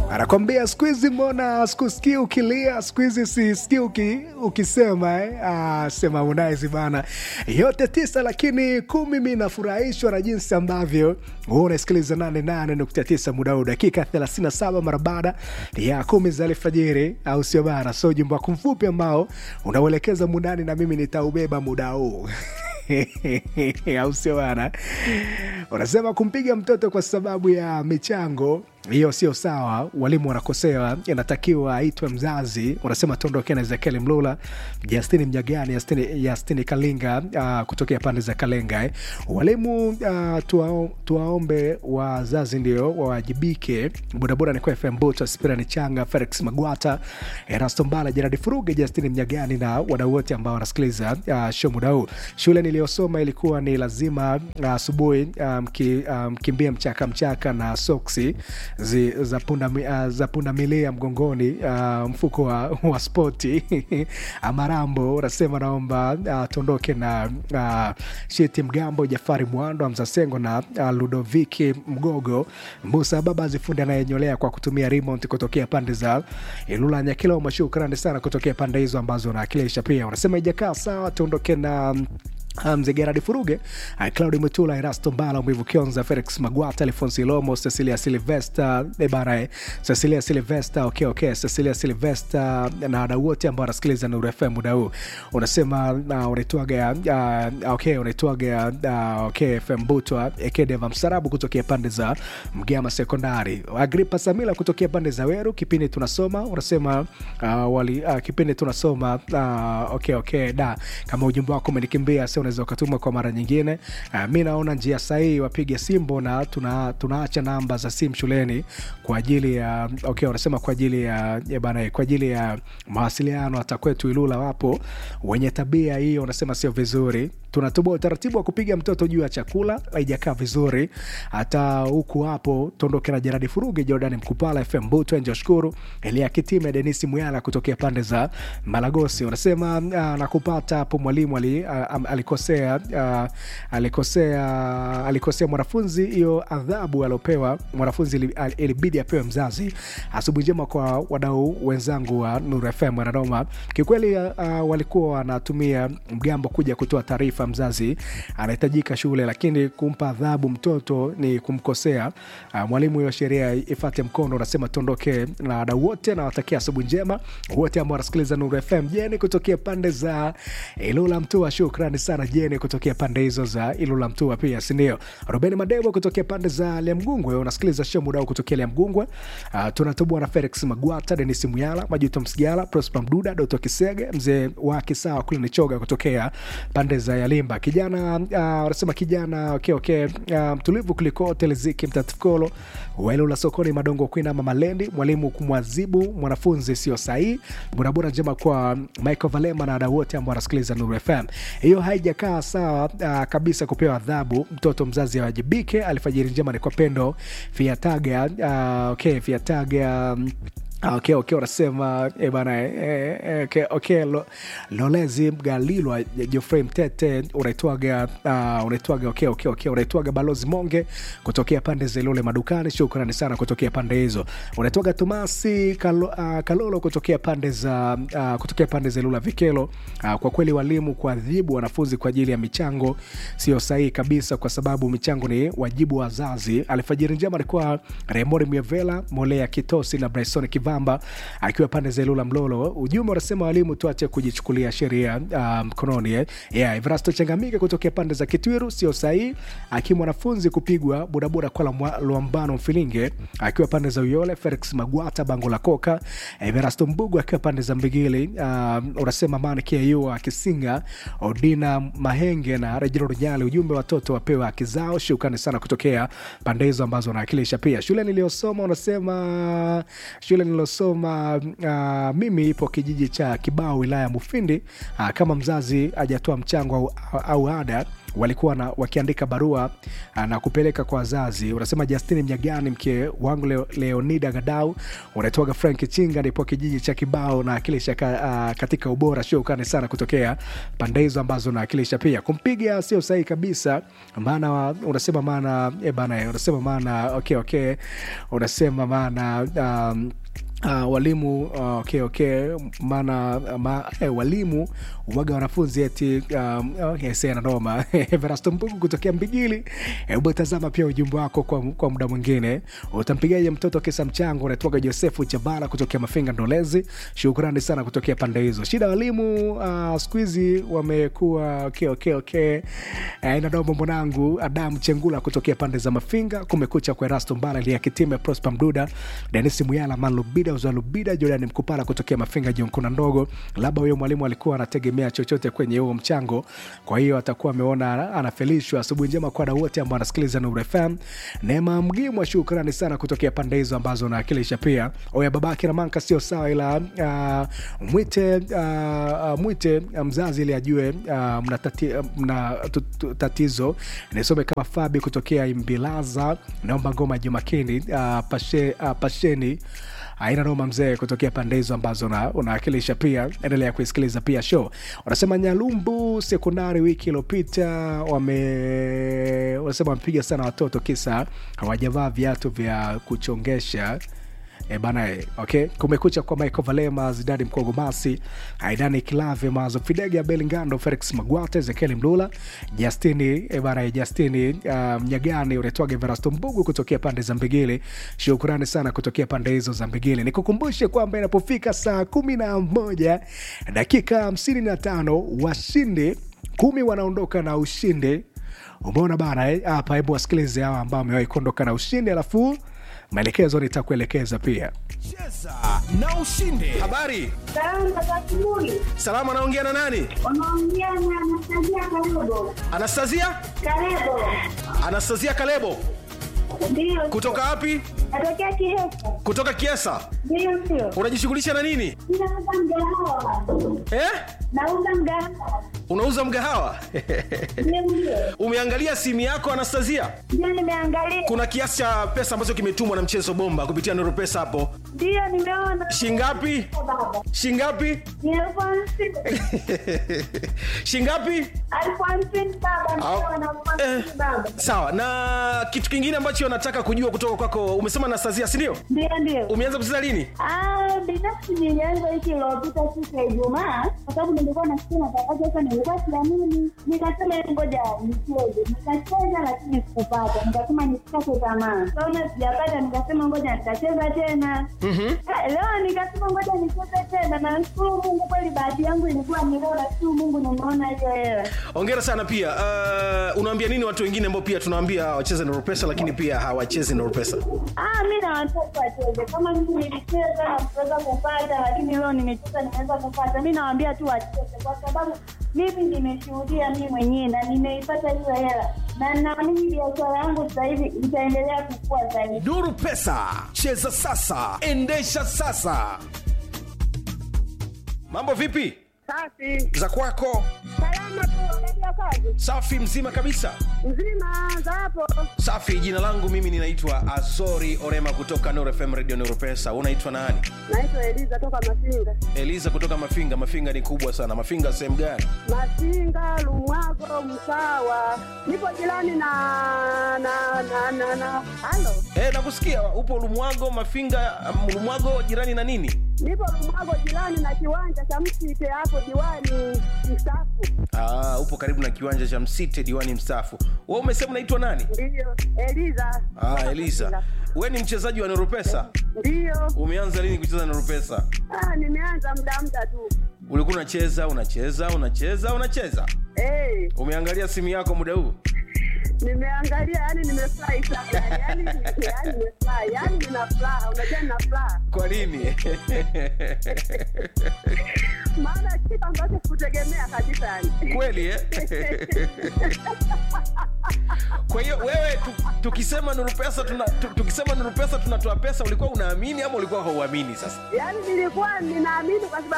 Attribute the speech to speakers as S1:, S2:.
S1: anakwambia siku hizi mbona sikusikii ukilia, siku hizi sisikii uki, ukisema eh? Ah, sema Harmonize bana, yote tisa lakini kumi. Mi nafurahishwa na jinsi ambavyo huwa unasikiliza 88.9 muda huu, dakika 37 mara baada ya kumi za alfajiri, au sio bana? So ujumbe wako mfupi ambao unauelekeza mundani na mimi nitaubeba muda huu au sio bana? Unasema kumpiga mtoto kwa sababu ya michango hiyo sio sawa, walimu wanakosewa, inatakiwa aitwe mzazi. Unasema tuondoke na Ezekiel Mlula, Justini Mnyagani, Justini, Justini Kalinga uh, kutokea pande za Kalenga eh. Walimu uh, tuwao, tuwaombe wazazi ndio wawajibike. Bodaboda ni kwa FM Buto, Spira ni Changa, Felix Magwata, Erasto Mbala, Jeradi Furuge, Justini Mnyagani na wadau wote ambao wanasikiliza uh, show muda huu. Shule niliyosoma ilikuwa ni lazima asubuhi uh, mkimbie um, mchaka mchaka na soksi zi, za punda uh, za punda milia mgongoni uh, mfuko wa, wa spoti Amarambo unasema naomba uh, tuondoke na uh, Shiti Mgambo, Jafari Mwando, Mzasengo na uh, Ludoviki Mgogo, Musa Baba Zifundi anayenyolea kwa kutumia remote kutokea pande za Ilula Nyakiloma. Shukrani sana kutokea pande hizo ambazo unawakilisha. Pia unasema ijakaa sawa, tuondoke na Mzee Gerard Furuge, Claudi Mutula, Erasto Mbala, Mwivu Kionza, Felix Magwata, Alfonsi Lomo, Cecilia Silvesta ebara, Cecilia Silvesta, okay, okay, Cecilia Silvesta na wadau wote ambao wanasikiliza Nuru FM muda huu. Unasema uh, unaitwaga uh, okay, unaitwaga uh, okay, FM Butwa Ekedeva Msarabu kutokea pande za Mgama Sekondari, Agripa Samila kutokea pande za Weru. Kipindi tunasoma unasema uh, wali, uh, kipindi tunasoma uh, okay, okay, da kama ujumbe wako umenikimbia unaweza ukatuma kwa mara nyingine. Uh, mi naona njia sahihi wapige simbo na tuna, tunaacha namba za simu shuleni kwa ajili ya okay, wanasema kwa ajili ya, ya bana, kwa ajili ya mawasiliano. Hata kwetu Ilula wapo wenye tabia hiyo, wanasema sio vizuri. Tunatoboa utaratibu wa kupiga mtoto juu ya chakula, haijakaa vizuri. Hata huku hapo tuondoke na Jeradi Furuge, Jordan Mkupala, FM Buto, Enjo Shukuru, Elia Kitime, Denisi Muyala kutokea pande za Malagosi. Wanasema uh, nakupata hapo mwalimu ali, uh, alikosea uh, alikosea alikosea mwanafunzi. Hiyo adhabu aliopewa mwanafunzi ilibidi apewe mzazi. Asubuhi njema kwa wadau wenzangu wa Nuru FM wanadoma. Kiukweli uh, walikuwa wanatumia mgambo kuja kutoa taarifa, mzazi anahitajika shule, lakini kumpa adhabu mtoto ni kumkosea. Uh, mwalimu, hiyo sheria ifate mkondo. Unasema tuondoke na wadau wote, nawatakia asubuhi njema wote ambao wanasikiliza Nuru FM. Jeni kutokea pande za Ilula Mtua, shukrani sana Jeni kutokea pande hizo za Ilula Mtua pia sindio? Ruben Madebo kutokea pande za Liamgungwe, unasikiliza show mudao kutokea Liamgungwe. Uh, tunatubua na Felix Magwata, Denis Muyala, Majuto Msigala, Prosper Mduda, Doto Kisege, mzee wa Kisawa kule Nichoga kutokea pande za Yalimba. Kijana wanasema uh, kijana okay, okay, uh, mtulivu kuliko Teleziki Mtatukolo wa Ilula sokoni Madongo kuinama Malendi, mwalimu kumwazibu mwanafunzi sio sahihi. Burabura njema kwa Michael Valema na wadau wote ambao wanasikiliza Nuru FM. Hiyo haijakaa sawa uh, kabisa kupewa adhabu mtoto, mzazi awajibike. Alfajiri njema ni kwa Pendo Fiataga, uh, okay, Fiataga um, Okay, okay, unasema eh, bana eh, okay, okay, lo, Lolezi Mgalilwa Jofrey Mtete unaitwaga uh, unaitwaga okay, okay, okay, unaitwaga Balozi Monge kutokea pande za Ilole madukani. Shukrani sana kutokea pande hizo. Unaitwaga Tomasi Kalo, uh, Kalolo kutokea pande za uh, kutokea pande za Ilula Vikelo. Uh, kwa kweli walimu kuadhibu wanafunzi kwa ajili ya michango sio sahihi kabisa, kwa sababu michango ni wajibu wa wazazi. Alfajiri njema alikuwa Remori Mievela Molea Kitosi na Bryson Kiva akiwa pande za Ilula Mlolo. Ujumbe unasema walimu tuache kujichukulia sheria mkononi. Um, yeah, Evrasto Changamike kutokea pande za Kitwiru sio sahihi, akiwa mwanafunzi kupigwa bodaboda kwa Lwambano Mfilinge akiwa pande za Uyole. Felix Magwata bango la Koka, Evrasto Mbugu akiwa pande za Mbigili. Um, unasema mani kiu akisinga Odina Mahenge na Reginald Nyali. Ujumbe watoto wapewe haki zao. Shukrani sana kutokea pande hizo ambazo wanawakilisha. Pia shule niliyosoma unasema shule nilosoma uh, mimi ipo kijiji cha Kibao wilaya ya Mufindi. Uh, kama mzazi hajatoa mchango au, au ada walikuwa na, wakiandika barua uh, na kupeleka kwa wazazi. Unasema Justini Mnyagani, mke wangu Leo, Leonida Gadau, unaitwaga Frank Chinga, nipo kijiji cha Kibao na akilisha ka, uh, katika ubora. Shukrani sana kutokea pande hizo ambazo naakilisha. Pia kumpiga sio sahihi kabisa, maana unasema maana e bana, unasema maana okay, okay, unasema maana um, Uh, walimu uh, okay, okay. maana ma, eh, walimu uwaga wanafunzi eti um, okay, nanoma Verasto Mbugu kutokea Mbigili. Hebu tazama pia ujumbe wako kwa, kwa muda mwingine. Utampigaje mtoto kisa mchango? Unaitwaga Josefu Chabara kutokea Mafinga Ndolezi. Shukrani sana kutokea pande hizo. Shida walimu uh, siku hizi wamekuwa okay, okay, okay. Eh, nanoma mwanangu Adamu Chengula kutokea pande za Mafinga. Kumekucha kwa Erasto Mbala Liakitime Prosper Mduda Denis Muyala Manlubida Uzalubida Jordan Mkupala kutokea Mafinga Jonkuna ndogo. Labda huyo mwalimu alikuwa anategemea chochote kwenye huo mchango, kwa hiyo atakuwa ameona anafelishwa. Asubuhi njema kwa wadau wote ambao wanasikiliza Nuru FM. Neema Mgimwa, shukrani sana kutokea pande hizo ambazo unawakilisha. Pia oya babake na manka sio sawa, ila uh, mwite uh, mwite mzazi ili ajue uh, mna, tati, mna tatizo. Nisome kama Fabi kutokea Imbilaza, naomba ngoma Jumakini uh, pashe, uh, pasheni aina noma mzee kutokea pande hizo ambazo unawakilisha. Pia endelea kuisikiliza pia show. Wanasema Nyalumbu sekondari wiki iliyopita wame wanasema wamepiga sana watoto kisa hawajavaa viatu vya kuchongesha. E bana e, okay. Kumekucha kwa Michael Valema, Zidani Mkogomasi, Aidani Kilave, Mazo Fidege, Abel Ngando, Felix Magwate, Ezekieli Mlula, Justini e bana e, Justini uh, Mnyagani, unaitwaga Verasto Mbugu kutokea pande za Mbigili. Shukrani sana kutokea pande hizo za Mbigili. Nikukumbushe kwamba inapofika saa kumi na moja dakika hamsini na tano washindi kumi wanaondoka na ushindi. Umeona bana hapa, hebu wasikilize hawa ambao wamewahi kuondoka na ushindi alafu maelekezo nitakuelekeza pia.
S2: Cheza na ushinde. Habari
S3: Salama za asubuhi.
S2: salama, anaongea na nani?
S3: Unaongea na Anastasia Kalebo.
S2: Anastasia,
S3: Kalebo.
S2: Anastasia Kalebo
S3: Ndio.
S2: kutoka wapi?
S3: Natokea Kihesa.
S2: Kutoka Kiesa.
S3: Ndio ndio.
S2: Unajishughulisha na nini
S3: Ninauza mgahawa.
S2: eh?
S3: Nauza mgahawa.
S2: Unauza mgahawa
S3: Ndio ndio.
S2: umeangalia simu yako Anastasia?
S3: Ndio nimeangalia.
S2: Kuna kiasi cha pesa ambacho kimetumwa na mchezo bomba kupitia Nuru Pesa hapo,
S3: Ndio nimeona.
S2: shingapi?
S3: Baba.
S2: Shingapi?
S3: Ni elfu hamsini.
S2: shingapi?
S3: Elfu hamsini baba. Ndio na elfu hamsini
S2: Eh,
S3: baba.
S2: sawa. Na kitu kingine ambacho nataka kujua kutoka kwako, umesema Anastasia, si ndio?
S3: Ndio ndio.
S2: Umeanza kucheza lini?
S3: Ah, binafsi nilianza wiki iliyopita siku ya Ijumaa kwa sababu nilikuwa nasikia matangazo sasa, nilikuwa siamini, nikasema ngoja nicheze. Nikacheza lakini sikupata, nikasema nisikate tamaa. Kaona sijapata, nikasema ngoja nitacheza tena. Ah, Leo nikasema ngoja nicheze tena, na nashukuru Mungu, kweli bahati yangu ilikuwa ni leo, nashukuru Mungu nimeona hiyo hela.
S2: Hongera sana pia. Uh, unawaambia nini watu wengine ambao pia tunawaambia wacheze Nuru Pesa lakini pia hawachezi Nuru Pesa?
S3: Ah, mi na watoto wacheze kama mimi nilicheza na kuweza kupata, lakini leo nimecheza nimeweza kupata. Mi nawaambia tu wacheze, kwa sababu mimi nimeshuhudia mi mwenyewe na nimeipata hiyo hela, na naamini biashara yangu sasa hivi itaendelea kukua zaidi.
S2: Nuru Pesa, cheza sasa, endesha sasa. Mambo vipi
S4: Safi.
S2: za kwako?
S4: Salama tu unaendelea kazi?
S2: Safi, mzima kabisa.
S4: Mzima za hapo.
S2: Safi, jina langu mimi ninaitwa Azori Orema kutoka Nuru FM Radio Nuru Pesa. Unaitwa nani?
S4: Naitwa Eliza toka Masinga.
S2: Eliza kutoka Mafinga. Mafinga ni kubwa sana. Mafinga sehemu gani?
S4: Masinga, Lumwago, Msawa. Nipo jirani na na na na na. Halo.
S2: Eh, nakusikia upo Lumwago, Mafinga, um, Lumwago jirani na nini?
S4: Nipo Lumwago jirani na kiwanja cha Msite hapo diwani mstaafu.
S2: Ah, upo karibu na kiwanja cha Msite, diwani mstaafu. Wewe umesema unaitwa nani?
S4: Ndio. Eliza.
S2: Ah, Eliza. Wewe ni mchezaji wa Nuru Pesa?
S4: Ndio.
S2: Umeanza lini kucheza Nuru Pesa?
S4: Ah, nimeanza muda muda tu.
S2: Ulikuwa unacheza, unacheza, unacheza, unacheza.
S4: Eh,
S2: Umeangalia simu yako muda huu?
S4: nimeangalia yani nimefurahi sana. Yani yani nimefurahi. Yani nina furaha. Unajua nina furaha.
S2: Kwa nini?
S4: Maana kitu ambacho sikutegemea kabisa yani.
S2: Kweli eh? Kwa hiyo wewe tu, tukisema Nuru Pesa tuna, tu, tukisema Nuru Pesa tunatoa pesa, ulikuwa unaamini ama ulikuwa hauamini sasa?
S4: yaani nilikuwa ninaamini kwa sababu